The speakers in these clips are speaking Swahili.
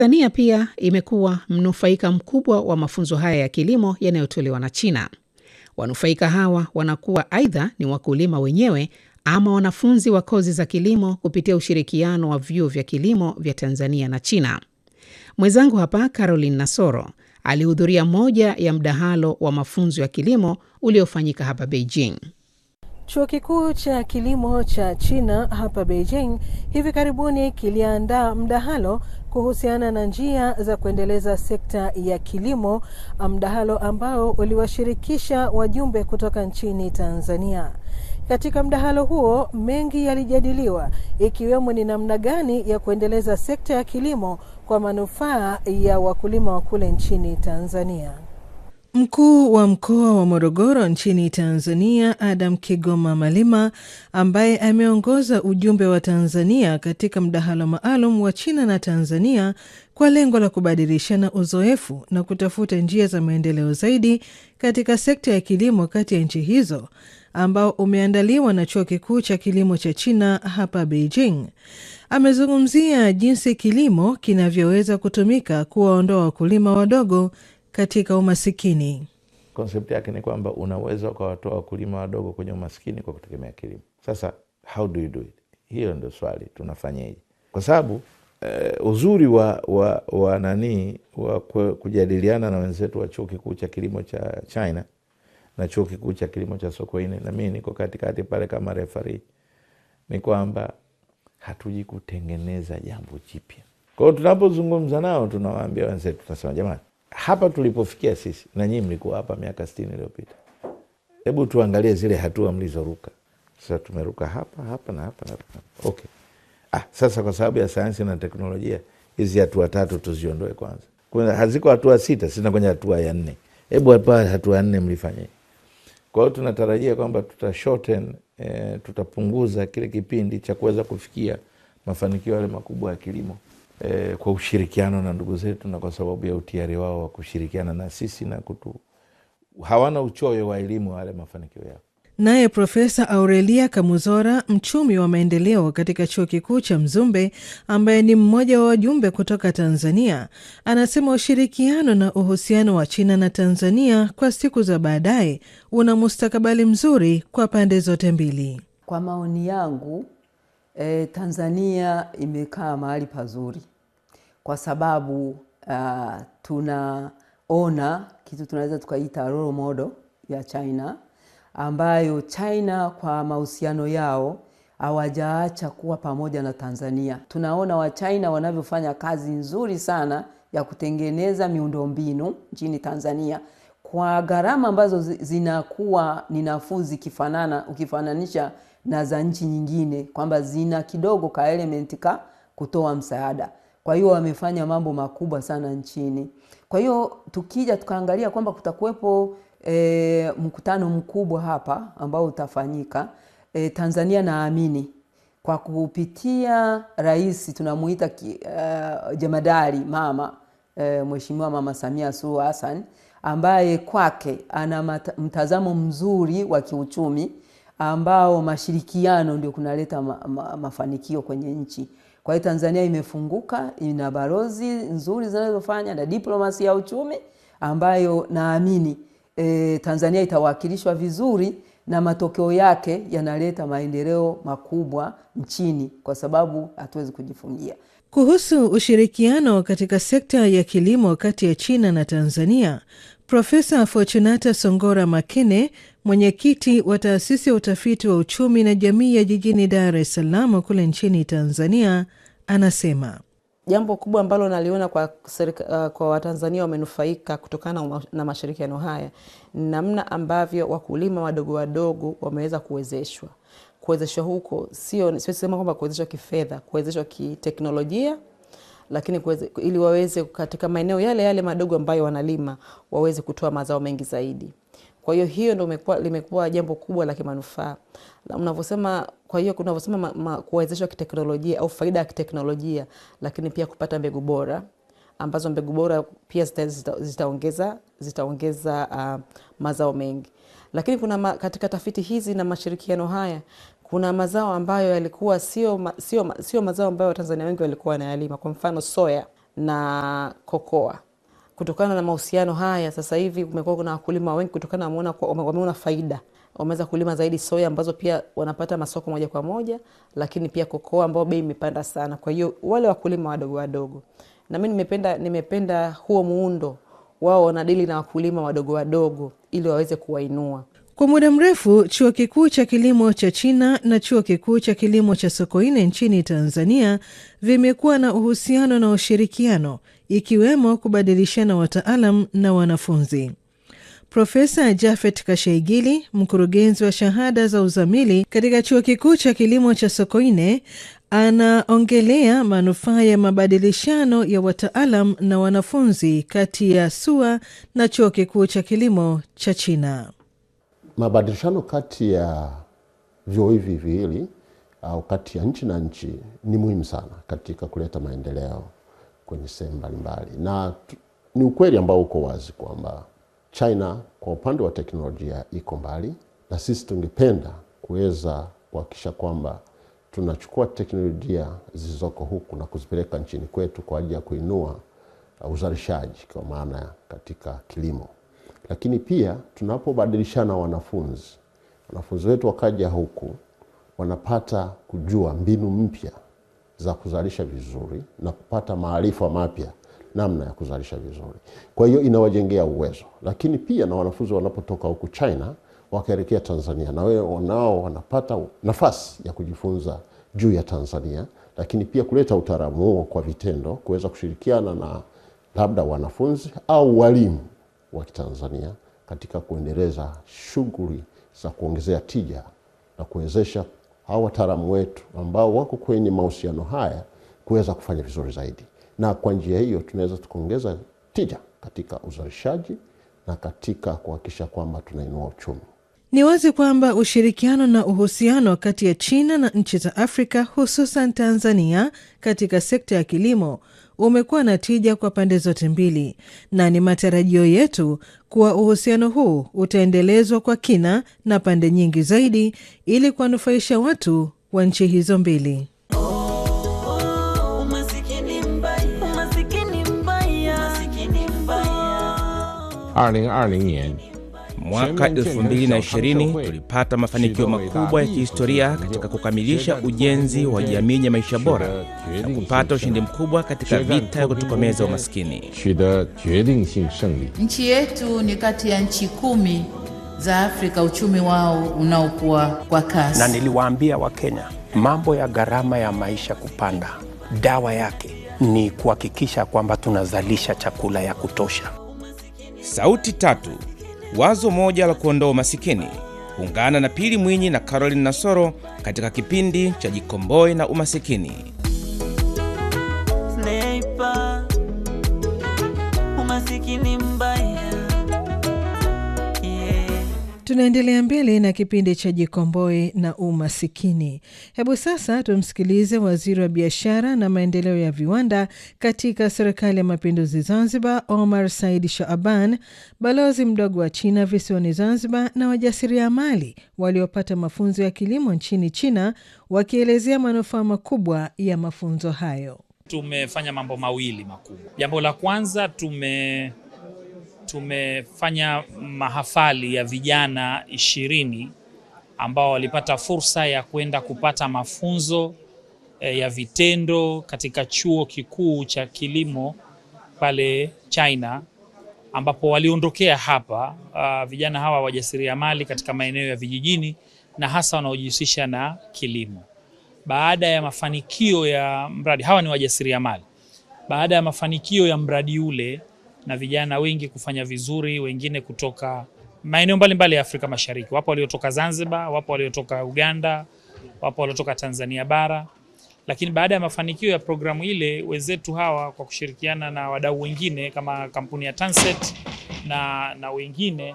Tanzania pia imekuwa mnufaika mkubwa wa mafunzo haya ya kilimo yanayotolewa na China. Wanufaika hawa wanakuwa aidha ni wakulima wenyewe ama wanafunzi wa kozi za kilimo kupitia ushirikiano wa vyuo vya kilimo vya Tanzania na China. Mwenzangu hapa Caroline Nasoro alihudhuria moja ya mdahalo wa mafunzo ya kilimo uliofanyika hapa Beijing. Chuo kikuu cha kilimo cha China hapa Beijing hivi karibuni kiliandaa mdahalo kuhusiana na njia za kuendeleza sekta ya kilimo, mdahalo ambao uliwashirikisha wajumbe kutoka nchini Tanzania. Katika mdahalo huo mengi yalijadiliwa, ikiwemo ni namna gani ya kuendeleza sekta ya kilimo kwa manufaa ya wakulima wa kule nchini Tanzania. Mkuu wa mkoa wa Morogoro nchini Tanzania, Adam Kigoma Malima, ambaye ameongoza ujumbe wa Tanzania katika mdahalo maalum wa China na Tanzania kwa lengo la kubadilishana uzoefu na kutafuta njia za maendeleo zaidi katika sekta ya kilimo kati ya nchi hizo, ambao umeandaliwa na chuo kikuu cha kilimo cha China hapa Beijing, amezungumzia jinsi kilimo kinavyoweza kutumika kuwaondoa wakulima wadogo katika umasikini. Konsepti yake ni kwamba unaweza ukawatoa wakulima wadogo kwenye umasikini kwa kutegemea kilimo. Sasa how do you do it? Hiyo ndio swali, tunafanyeje? Kwa sababu uh, uzuri wa, wa, wa nanii wa kujadiliana na wenzetu wa chuo kikuu cha kilimo cha China na chuo kikuu cha kilimo cha Sokoine, na mimi niko katikati pale kama refari, ni kwamba hatuji kutengeneza jambo jipya. Kwa hiyo tunapozungumza nao, tunawaambia wenzetu, tunasema jamani hapa tulipofikia sisi na nyinyi mlikuwa hapa miaka sitini iliyopita. Hebu tuangalie zile hatua mlizoruka. Sasa tumeruka hapa hapa na hapa na hapa. Okay. Ah, sasa kwa sababu ya sayansi na teknolojia hizi hatua tatu tuziondoe kwanza. Kuna haziko hatua sita, sina kwenye hatua ya nne. Hebu hapa hatua ya nne mlifanye. Kwa hiyo tunatarajia kwamba tuta shorten, eh, tutapunguza kile kipindi cha kuweza kufikia mafanikio yale makubwa ya kilimo. E, kwa ushirikiano na ndugu zetu na kwa sababu ya utiari wao wa kushirikiana na sisi na kutu, hawana uchoyo wa elimu wale mafanikio yao. Naye Profesa Aurelia Kamuzora, mchumi wa maendeleo katika chuo kikuu cha Mzumbe, ambaye ni mmoja wa wajumbe kutoka Tanzania, anasema ushirikiano na uhusiano wa China na Tanzania kwa siku za baadaye una mustakabali mzuri kwa pande zote mbili. Kwa maoni yangu, eh, Tanzania imekaa mahali pazuri kwa sababu uh, tunaona kitu tunaweza tukaita role model ya China ambayo China kwa mahusiano yao hawajaacha kuwa pamoja na Tanzania. Tunaona Wachina wanavyofanya kazi nzuri sana ya kutengeneza miundombinu nchini Tanzania kwa gharama ambazo zinakuwa ni nafuu zikifanana, ukifananisha na za nchi nyingine, kwamba zina kidogo ka elementi ka kutoa msaada kwa hiyo wamefanya mambo makubwa sana nchini. Kwa hiyo tukija tukaangalia kwamba kutakuwepo e, mkutano mkubwa hapa ambao utafanyika e, Tanzania naamini kwa kupitia rais tunamuita uh, jemadari mama e, Mheshimiwa Mama Samia Suluhu Hassan ambaye kwake ana mtazamo mzuri wa kiuchumi ambao mashirikiano ndio kunaleta ma, ma, mafanikio kwenye nchi. Kwa hiyo Tanzania imefunguka, ina balozi nzuri zinazofanya na diplomasi ya uchumi ambayo naamini e, Tanzania itawakilishwa vizuri na matokeo yake yanaleta maendeleo makubwa nchini, kwa sababu hatuwezi kujifungia. Kuhusu ushirikiano katika sekta ya kilimo kati ya China na Tanzania, Profesa Fortunata Songora Makene, mwenyekiti wa taasisi ya utafiti wa uchumi na jamii ya jijini Dar es Salaam kule nchini Tanzania, anasema jambo kubwa ambalo naliona kwa, uh, kwa Watanzania wamenufaika kutokana na mashirikiano haya ni namna ambavyo wakulima wadogo wadogo wameweza kuwezeshwa. Kuwezeshwa huko sio sema kwamba kuwezeshwa kifedha, kuwezeshwa kiteknolojia lakini kuweze, ili waweze katika maeneo yale yale madogo ambayo wanalima waweze kutoa mazao mengi zaidi. Kwa hiyo hiyo ndo limekuwa jambo kubwa la kimanufaa unavyosema. Kwa hiyo unavyosema kuwezeshwa kiteknolojia au faida ya kiteknolojia, lakini pia kupata mbegu bora ambazo mbegu bora pia zitaongeza zitaongeza uh, mazao mengi. Lakini kuna ma, katika tafiti hizi na mashirikiano haya kuna mazao ambayo yalikuwa sio, sio, sio mazao ambayo Watanzania wengi walikuwa wanayalima. Kwa mfano soya na kokoa. Kutokana na mahusiano haya, sasa hivi kumekuwa kuna wakulima wengi, kutokana wameona, wameona faida, wameweza kulima zaidi soya ambazo pia wanapata masoko moja kwa moja, lakini pia kokoa ambao bei imepanda sana. Kwa hiyo wale wakulima wadogo wadogo, na mimi nimependa, nimependa huo muundo wao wanadili na wakulima wadogo wadogo ili waweze kuwainua. Kwa muda mrefu chuo kikuu cha kilimo cha China na chuo kikuu cha kilimo cha Sokoine nchini Tanzania vimekuwa na uhusiano na ushirikiano, ikiwemo kubadilishana wataalam na wanafunzi. Profesa Jafet Kashaigili, mkurugenzi wa shahada za uzamili katika chuo kikuu cha kilimo cha Sokoine, anaongelea manufaa ya mabadilishano ya wataalam na wanafunzi kati ya SUA na chuo kikuu cha kilimo cha China. Mabadilishano kati ya vyuo hivi viwili au kati ya nchi na nchi ni muhimu sana katika kuleta maendeleo kwenye sehemu mbalimbali, na ni ukweli ambao uko wazi kwamba China kwa upande wa teknolojia iko mbali, na sisi tungependa kuweza kuhakikisha kwamba tunachukua teknolojia zilizoko huku na kuzipeleka nchini kwetu kwa ajili ya kuinua uzalishaji kwa maana katika kilimo lakini pia tunapobadilishana wanafunzi, wanafunzi wetu wakaja huku wanapata kujua mbinu mpya za kuzalisha vizuri na kupata maarifa mapya namna ya kuzalisha vizuri. Kwa hiyo inawajengea uwezo, lakini pia na wanafunzi wanapotoka huku China wakaelekea Tanzania, na wao nao wanapata nafasi ya kujifunza juu ya Tanzania, lakini pia kuleta utaalamu huo kwa vitendo, kuweza kushirikiana na labda wanafunzi au walimu wa Kitanzania katika kuendeleza shughuli za kuongezea tija na kuwezesha hao wataalamu wetu ambao wako kwenye mahusiano haya kuweza kufanya vizuri zaidi, na kwa njia hiyo tunaweza tukaongeza tija katika uzalishaji na katika kuhakikisha kwamba tunainua uchumi. Ni wazi kwamba ushirikiano na uhusiano kati ya China na nchi za Afrika hususan Tanzania katika sekta ya kilimo umekuwa na tija kwa pande zote mbili, na ni matarajio yetu kuwa uhusiano huu utaendelezwa kwa kina na pande nyingi zaidi ili kuwanufaisha watu wa nchi hizo mbili. Mwaka 2020 tulipata mafanikio makubwa ya kihistoria katika kukamilisha ujenzi wa jamii ya maisha bora na kupata ushindi mkubwa katika vita ya kutokomeza umaskini. Nchi yetu ni kati ya nchi kumi za Afrika uchumi wao unaokuwa kwa kasi. Na niliwaambia Wakenya mambo ya gharama ya maisha kupanda, dawa yake ni kuhakikisha kwamba tunazalisha chakula ya kutosha. Sauti tatu, wazo moja la kuondoa umasikini. Ungana na Pili Mwinyi na Caroline Nasoro katika kipindi cha Jikomboe na Umasikini. Sniper, umasikini mbaya. Yeah. Tunaendelea mbele na kipindi cha Jikomboe na Umasikini. Hebu sasa tumsikilize waziri wa biashara na maendeleo ya viwanda katika serikali ya mapinduzi Zanzibar, Omar Said Shaaban, balozi mdogo wa China visiwani Zanzibar na wajasiriamali waliopata mafunzo ya kilimo nchini China, wakielezea manufaa makubwa ya mafunzo hayo. Tumefanya mambo mawili makubwa. Jambo la kwanza tume tumefanya mahafali ya vijana ishirini ambao walipata fursa ya kwenda kupata mafunzo eh, ya vitendo katika chuo kikuu cha kilimo pale China, ambapo waliondokea hapa uh, vijana hawa wajasiriamali katika maeneo ya vijijini na hasa wanaojihusisha na kilimo. Baada ya mafanikio ya mradi, hawa ni wajasiriamali. Baada ya mafanikio ya mradi ule na vijana wengi kufanya vizuri, wengine kutoka maeneo mbalimbali ya Afrika Mashariki. Wapo waliotoka Zanzibar, wapo waliotoka Uganda, wapo waliotoka Tanzania bara. Lakini baada ya mafanikio ya programu ile, wenzetu hawa kwa kushirikiana na wadau wengine kama kampuni ya Tanset na, na wengine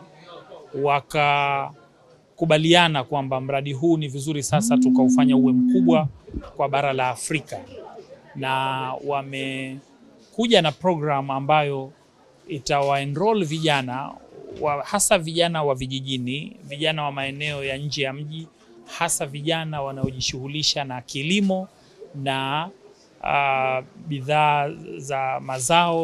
wakakubaliana kwamba mradi huu ni vizuri sasa tukaufanya uwe mkubwa kwa bara la Afrika, na wamekuja na program ambayo itawaenroll vijana wa, hasa vijana wa vijijini, vijana wa maeneo ya nje ya mji, hasa vijana wanaojishughulisha na kilimo na uh, uh, bidhaa za mazao